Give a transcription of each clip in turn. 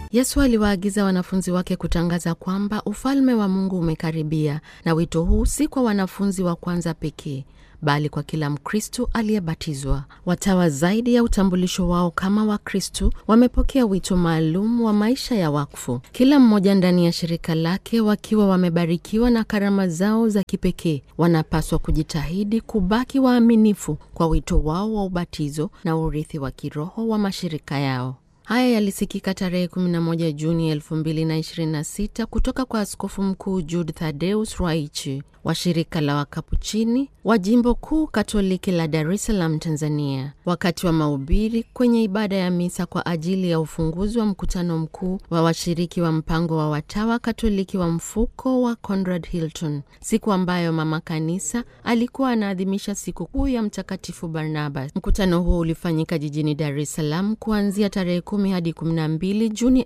Yesu aliwaagiza wanafunzi wake kutangaza kwamba ufalme wa Mungu umekaribia, na wito huu si kwa wanafunzi wa kwanza pekee bali kwa kila Mkristu aliyebatizwa. Watawa zaidi ya utambulisho wao kama Wakristu wamepokea wito maalum wa maisha ya wakfu, kila mmoja ndani ya shirika lake, wakiwa wamebarikiwa na karama zao za kipekee. Wanapaswa kujitahidi kubaki waaminifu kwa wito wao wa ubatizo na urithi wa kiroho wa mashirika yao. Haya yalisikika tarehe 11 Juni 2026 kutoka kwa Askofu Mkuu Jude Thaddeus Ruwaichi wa shirika la Wakapuchini wa jimbo kuu Katoliki la Dar es Salaam, Tanzania, wakati wa mahubiri kwenye ibada ya misa kwa ajili ya ufunguzi wa mkutano mkuu wa washiriki wa mpango wa watawa Katoliki wa mfuko wa Conrad Hilton, siku ambayo mama kanisa alikuwa anaadhimisha siku kuu ya Mtakatifu Barnabas. Mkutano huo ulifanyika jijini Dar es Salaam kuanzia tarehe 10 hadi 12 Juni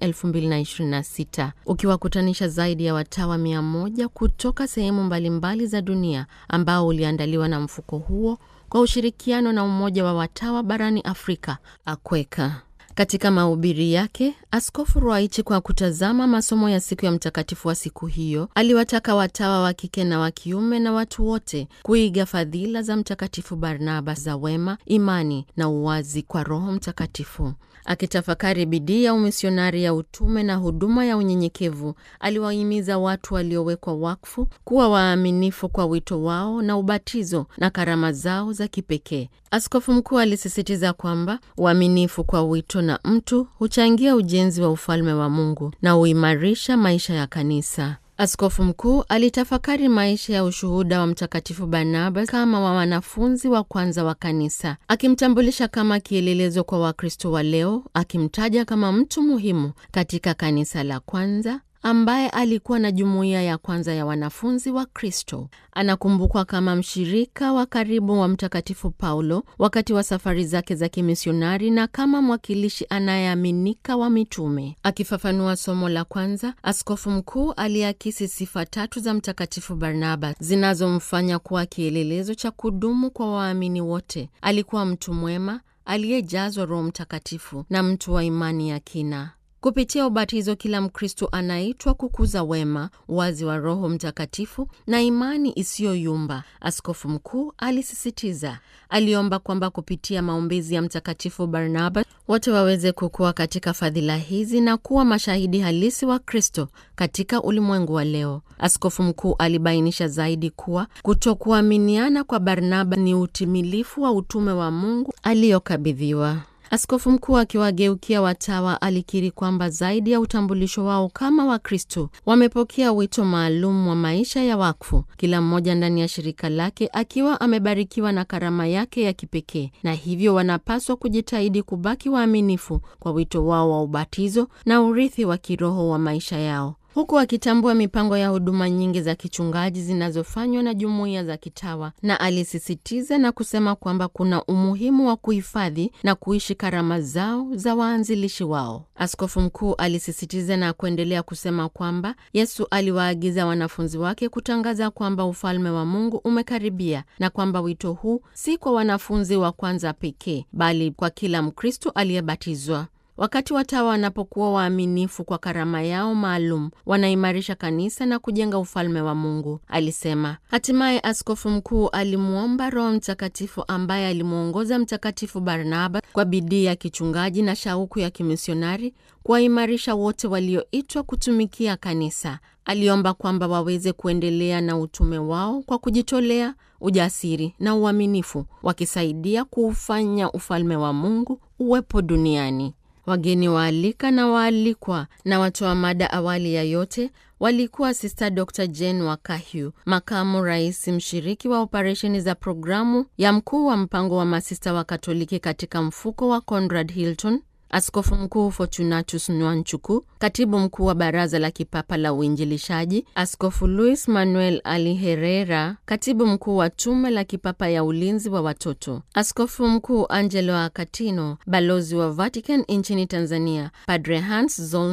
2026 ukiwakutanisha zaidi ya watawa mia moja kutoka sehemu mbalimbali za dunia ambao uliandaliwa na mfuko huo kwa ushirikiano na Umoja wa Watawa barani Afrika Akweka. Katika mahubiri yake, Askofu Ruwaichi, kwa kutazama masomo ya siku ya mtakatifu wa siku hiyo, aliwataka watawa wa kike na wa kiume na watu wote kuiga fadhila za Mtakatifu Barnaba za wema, imani na uwazi kwa Roho Mtakatifu. Akitafakari bidii ya umisionari ya utume na huduma ya unyenyekevu, aliwahimiza watu waliowekwa wakfu kuwa waaminifu kwa wito wao na ubatizo na karama zao za kipekee. Askofu mkuu alisisitiza kwamba uaminifu kwa wito na mtu huchangia ujenzi wa ufalme wa Mungu na huimarisha maisha ya kanisa. Askofu mkuu alitafakari maisha ya ushuhuda wa Mtakatifu Barnabas kama wa wanafunzi wa kwanza wa kanisa, akimtambulisha kama kielelezo kwa Wakristo wa leo, akimtaja kama mtu muhimu katika kanisa la kwanza ambaye alikuwa na jumuiya ya kwanza ya wanafunzi wa Kristo. Anakumbukwa kama mshirika wa karibu wa Mtakatifu Paulo wakati wa safari zake za kimisionari na kama mwakilishi anayeaminika wa mitume. Akifafanua somo la kwanza, askofu mkuu aliakisi sifa tatu za Mtakatifu Barnaba zinazomfanya kuwa kielelezo cha kudumu kwa waamini wote. Alikuwa mtu mwema aliyejazwa Roho Mtakatifu na mtu wa imani ya kina. Kupitia ubatizo kila Mkristo anaitwa kukuza wema, uwazi wa Roho Mtakatifu na imani isiyoyumba. Askofu mkuu alisisitiza. Aliomba kwamba kupitia maombezi ya Mtakatifu Barnaba wote waweze kukua katika fadhila hizi na kuwa mashahidi halisi wa Kristo katika ulimwengu wa leo. Askofu mkuu alibainisha zaidi kuwa kutokuaminiana kwa Barnaba ni utimilifu wa utume wa Mungu aliyokabidhiwa. Askofu mkuu akiwageukia watawa alikiri kwamba zaidi ya utambulisho wao kama Wakristo, wamepokea wito maalum wa maisha ya wakfu, kila mmoja ndani ya shirika lake akiwa amebarikiwa na karama yake ya kipekee, na hivyo wanapaswa kujitahidi kubaki waaminifu kwa wito wao wa ubatizo na urithi wa kiroho wa maisha yao huku akitambua mipango ya huduma nyingi za kichungaji zinazofanywa na jumuiya za kitawa, na alisisitiza na kusema kwamba kuna umuhimu wa kuhifadhi na kuishi karama zao za waanzilishi wao. Askofu mkuu alisisitiza na kuendelea kusema kwamba Yesu aliwaagiza wanafunzi wake kutangaza kwamba ufalme wa Mungu umekaribia na kwamba wito huu si kwa wanafunzi wa kwanza pekee, bali kwa kila Mkristo aliyebatizwa. Wakati watawa wanapokuwa waaminifu kwa karama yao maalum, wanaimarisha kanisa na kujenga ufalme wa Mungu, alisema. Hatimaye askofu mkuu alimwomba Roho Mtakatifu ambaye alimwongoza Mtakatifu Barnaba kwa bidii ya kichungaji na shauku ya kimisionari kuwaimarisha wote walioitwa kutumikia kanisa. Aliomba kwamba waweze kuendelea na utume wao kwa kujitolea, ujasiri na uaminifu, wakisaidia kuufanya ufalme wa Mungu uwepo duniani. Wageni waalika na waalikwa na watoa mada awali ya yote walikuwa Sista Dr Jane Wakahyu, makamu rais mshiriki wa operesheni za programu ya mkuu wa mpango wa masista wa Katoliki katika mfuko wa Conrad Hilton, Askofu Mkuu Fortunatus Nwanchuku, katibu mkuu wa Baraza la Kipapa la Uinjilishaji, Askofu Luis Manuel Ali Herrera, katibu mkuu wa Tume la Kipapa ya Ulinzi wa Watoto, Askofu Mkuu Angelo Akatino, balozi wa Vatican nchini Tanzania, Padre Hans Zollner,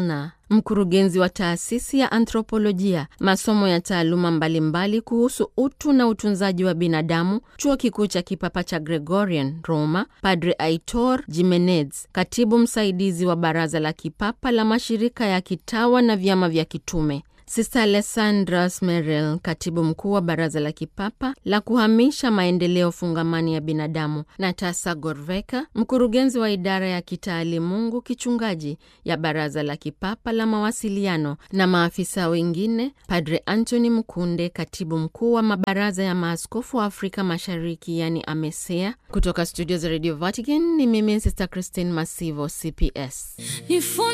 mkurugenzi wa taasisi ya anthropolojia, masomo ya taaluma mbalimbali kuhusu utu na utunzaji wa binadamu, chuo kikuu cha kipapa cha Gregorian Roma, Padre Aitor Jimenez, katibu msaidizi wa baraza la kipapa la mashirika ya kitawa na vyama vya kitume Sister Alessandra Smerel, katibu mkuu wa baraza la kipapa la kuhamisha maendeleo fungamani ya binadamu, na Tasa Gorveka, mkurugenzi wa idara ya kitaalimungu kichungaji ya baraza la kipapa la mawasiliano, na maafisa wengine, Padre Anthony Mkunde, katibu mkuu wa mabaraza ya maaskofu wa Afrika Mashariki, yani AMESEA. Kutoka studio za Radio Vatican ni mimi Sister Christine Masivo, CPS.